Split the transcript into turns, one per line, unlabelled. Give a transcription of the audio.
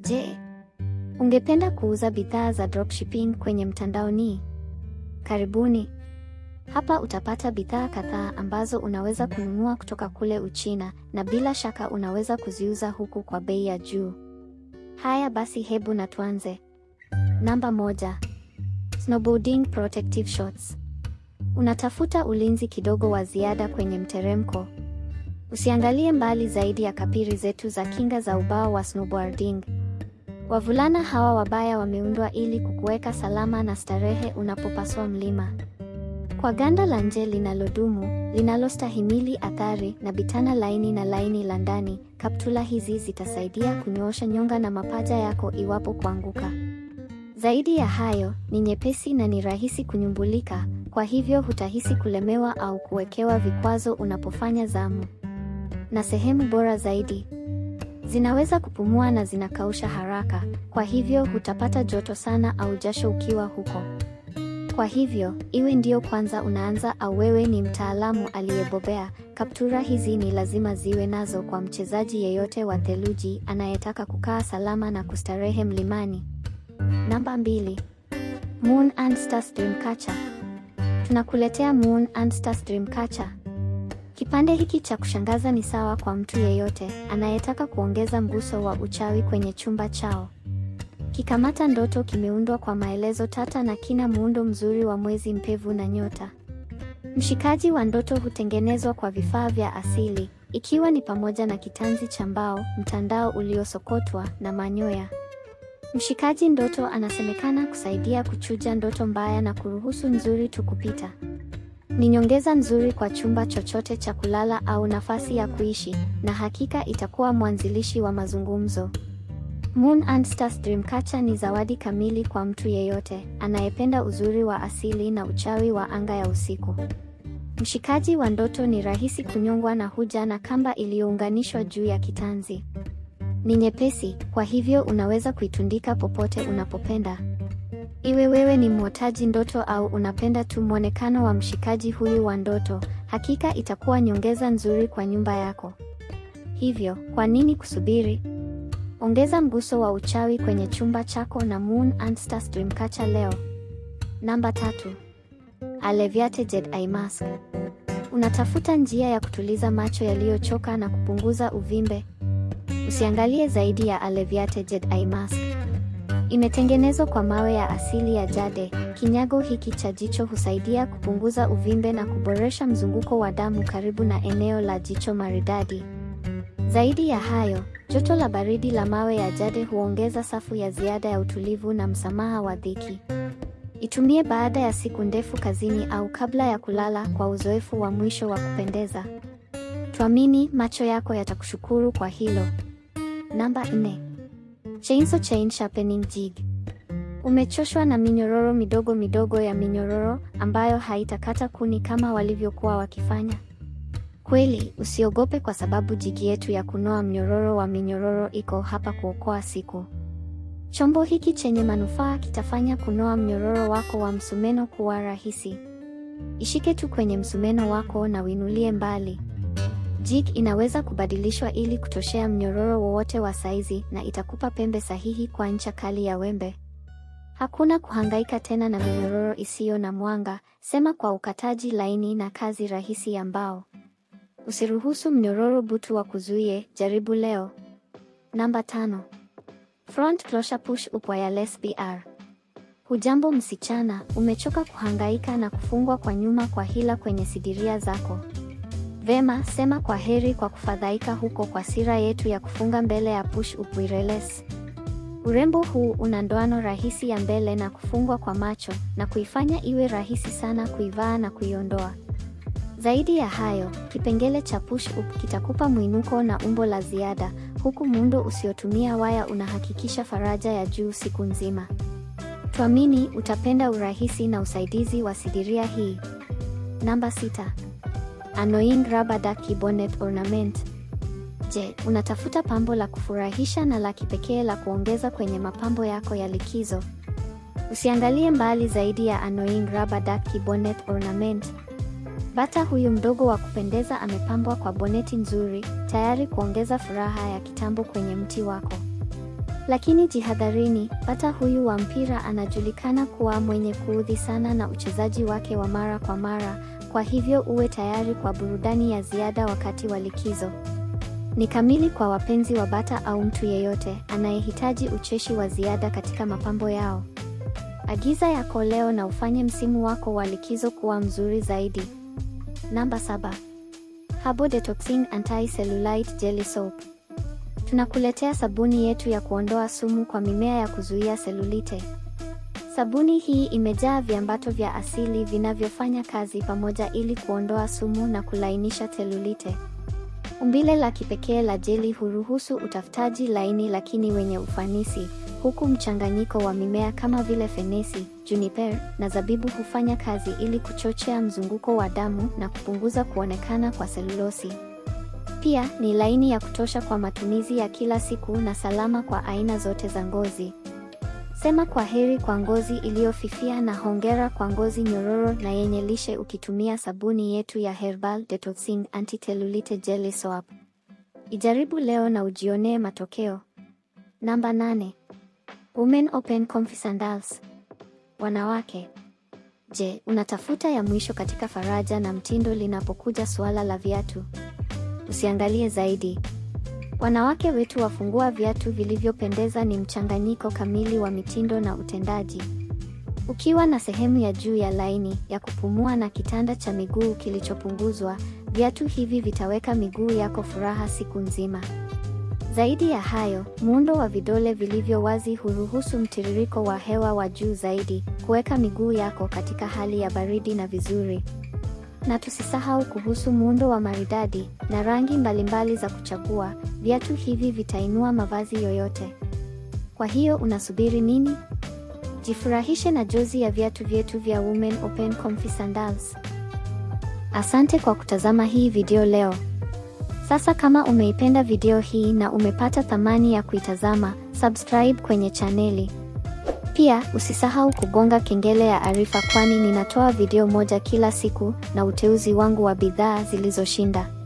Je, ungependa kuuza bidhaa za dropshipping kwenye mtandaoni? Karibuni. Hapa utapata bidhaa kadhaa ambazo unaweza kununua kutoka kule Uchina na bila shaka unaweza kuziuza huku kwa bei ya juu. Haya basi hebu na tuanze. Namba moja. Snowboarding protective shorts. Unatafuta ulinzi kidogo wa ziada kwenye mteremko? Usiangalie mbali zaidi ya kapiri zetu za kinga za ubao wa snowboarding. Wavulana hawa wabaya wameundwa ili kukuweka salama na starehe unapopaswa mlima. Kwa ganda la nje linalodumu, linalostahimili athari na bitana laini na laini la ndani, kaptula hizi zitasaidia kunyoosha nyonga na mapaja yako iwapo kuanguka. Zaidi ya hayo, ni nyepesi na ni rahisi kunyumbulika, kwa hivyo hutahisi kulemewa au kuwekewa vikwazo unapofanya zamu. Na sehemu bora zaidi, zinaweza kupumua na zinakausha haraka, kwa hivyo hutapata joto sana au jasho ukiwa huko. Kwa hivyo, iwe ndio kwanza unaanza au wewe ni mtaalamu aliyebobea, kaptura hizi ni lazima ziwe nazo kwa mchezaji yeyote wa theluji anayetaka kukaa salama na kustarehe mlimani. Namba mbili. Moon and Stars Dreamcatcher. Tunakuletea Moon and Stars Dreamcatcher. Kipande hiki cha kushangaza ni sawa kwa mtu yeyote anayetaka kuongeza mguso wa uchawi kwenye chumba chao. Kikamata ndoto kimeundwa kwa maelezo tata na kina muundo mzuri wa mwezi mpevu na nyota. Mshikaji wa ndoto hutengenezwa kwa vifaa vya asili, ikiwa ni pamoja na kitanzi cha mbao, mtandao uliosokotwa na manyoya. Mshikaji ndoto anasemekana kusaidia kuchuja ndoto mbaya na kuruhusu nzuri tu kupita. Ni nyongeza nzuri kwa chumba chochote cha kulala au nafasi ya kuishi, na hakika itakuwa mwanzilishi wa mazungumzo. Moon and Stars Dreamcatcher ni zawadi kamili kwa mtu yeyote anayependa uzuri wa asili na uchawi wa anga ya usiku. Mshikaji wa ndoto ni rahisi kunyongwa na huja na kamba iliyounganishwa juu ya kitanzi. Ni nyepesi, kwa hivyo unaweza kuitundika popote unapopenda. Iwe wewe ni mwotaji ndoto au unapenda tu mwonekano wa mshikaji huyu wa ndoto, hakika itakuwa nyongeza nzuri kwa nyumba yako. Hivyo, kwa nini kusubiri? Ongeza mguso wa uchawi kwenye chumba chako na Moon and Stars Dreamcatcher leo. Namba tatu. Alleviated Eye Mask. Unatafuta njia ya kutuliza macho yaliyochoka na kupunguza uvimbe? Usiangalie zaidi ya Alleviated Eye Mask. Imetengenezwa kwa mawe ya asili ya jade. Kinyago hiki cha jicho husaidia kupunguza uvimbe na kuboresha mzunguko wa damu karibu na eneo la jicho maridadi. Zaidi ya hayo, joto la baridi la mawe ya jade huongeza safu ya ziada ya utulivu na msamaha wa dhiki. Itumie baada ya siku ndefu kazini au kabla ya kulala kwa uzoefu wa mwisho wa kupendeza. Tuamini macho yako yatakushukuru kwa hilo. Namba 4. Chainsaw Chain Sharpening Jig. Umechoshwa na minyororo midogo midogo ya minyororo ambayo haitakata kuni kama walivyokuwa wakifanya? Kweli, usiogope kwa sababu jigi yetu ya kunoa mnyororo wa minyororo iko hapa kuokoa siku. Chombo hiki chenye manufaa kitafanya kunoa mnyororo wako wa msumeno kuwa rahisi. Ishike tu kwenye msumeno wako na uinulie mbali. Jig inaweza kubadilishwa ili kutoshea mnyororo wowote wa saizi na itakupa pembe sahihi kwa ncha kali ya wembe. Hakuna kuhangaika tena na minyororo isiyo na mwanga, sema kwa ukataji laini na kazi rahisi ya mbao. Usiruhusu mnyororo butu wa kuzuie, jaribu leo. Namba tano. Front Closure Push Up Wireless BR. Hujambo msichana, umechoka kuhangaika na kufungwa kwa nyuma kwa hila kwenye sidiria zako. Vema, sema kwa heri kwa kufadhaika huko kwa sira yetu ya kufunga mbele ya Push Up Wireless. Urembo huu una ndoano rahisi ya mbele na kufungwa kwa macho na kuifanya iwe rahisi sana kuivaa na kuiondoa. Zaidi ya hayo, kipengele cha push up kitakupa mwinuko na umbo la ziada, huku muundo usiotumia waya unahakikisha faraja ya juu siku nzima. Tuamini utapenda urahisi na usaidizi wa sidiria hii. Namba sita. Annoying Rubber Ducky Bonnet Ornament. Je, unatafuta pambo la kufurahisha na la kipekee la kuongeza kwenye mapambo yako ya likizo? Usiangalie mbali zaidi ya Annoying Rubber Ducky Bonnet Ornament. Bata huyu mdogo wa kupendeza amepambwa kwa boneti nzuri, tayari kuongeza furaha ya kitambo kwenye mti wako. Lakini jihadharini, bata huyu wa mpira anajulikana kuwa mwenye kuudhi sana na uchezaji wake wa mara kwa mara, kwa hivyo uwe tayari kwa burudani ya ziada wakati wa likizo. Ni kamili kwa wapenzi wa bata au mtu yeyote anayehitaji ucheshi wa ziada katika mapambo yao. Agiza yako leo na ufanye msimu wako wa likizo kuwa mzuri zaidi. Namba saba. Habo Detoxing Anti-Cellulite Jelly Soap. Tunakuletea sabuni yetu ya kuondoa sumu kwa mimea ya kuzuia selulite. Sabuni hii imejaa viambato vya asili vinavyofanya kazi pamoja ili kuondoa sumu na kulainisha selulite. Umbile la kipekee la jeli huruhusu utafutaji laini lakini wenye ufanisi, huku mchanganyiko wa mimea kama vile fenesi, juniper na zabibu hufanya kazi ili kuchochea mzunguko wa damu na kupunguza kuonekana kwa selulosi. Pia ni laini ya kutosha kwa matumizi ya kila siku na salama kwa aina zote za ngozi. Sema kwa heri kwa ngozi iliyofifia na hongera kwa ngozi nyororo na yenye lishe ukitumia sabuni yetu ya Herbal Detoxing Anti-Cellulite Jelly Soap. Ijaribu leo na ujionee matokeo. Namba nane. Women Open Comfy Sandals. Wanawake. Je, unatafuta ya mwisho katika faraja na mtindo linapokuja suala la viatu? Usiangalie zaidi. Wanawake wetu wafungua viatu vilivyopendeza ni mchanganyiko kamili wa mitindo na utendaji. Ukiwa na sehemu ya juu ya laini ya kupumua na kitanda cha miguu kilichopunguzwa, viatu hivi vitaweka miguu yako furaha siku nzima. Zaidi ya hayo, muundo wa vidole vilivyo wazi huruhusu mtiririko wa hewa wa juu zaidi, kuweka miguu yako katika hali ya baridi na vizuri. Na tusisahau kuhusu muundo wa maridadi na rangi mbalimbali za kuchagua. Viatu hivi vitainua mavazi yoyote. Kwa hiyo unasubiri nini? Jifurahishe na jozi ya viatu vyetu vya Women Open Comfy Sandals. Asante kwa kutazama hii video leo. Sasa kama umeipenda video hii na umepata thamani ya kuitazama, subscribe kwenye chaneli. Pia usisahau kugonga kengele ya arifa kwani ninatoa video moja kila siku na uteuzi wangu wa bidhaa zilizoshinda.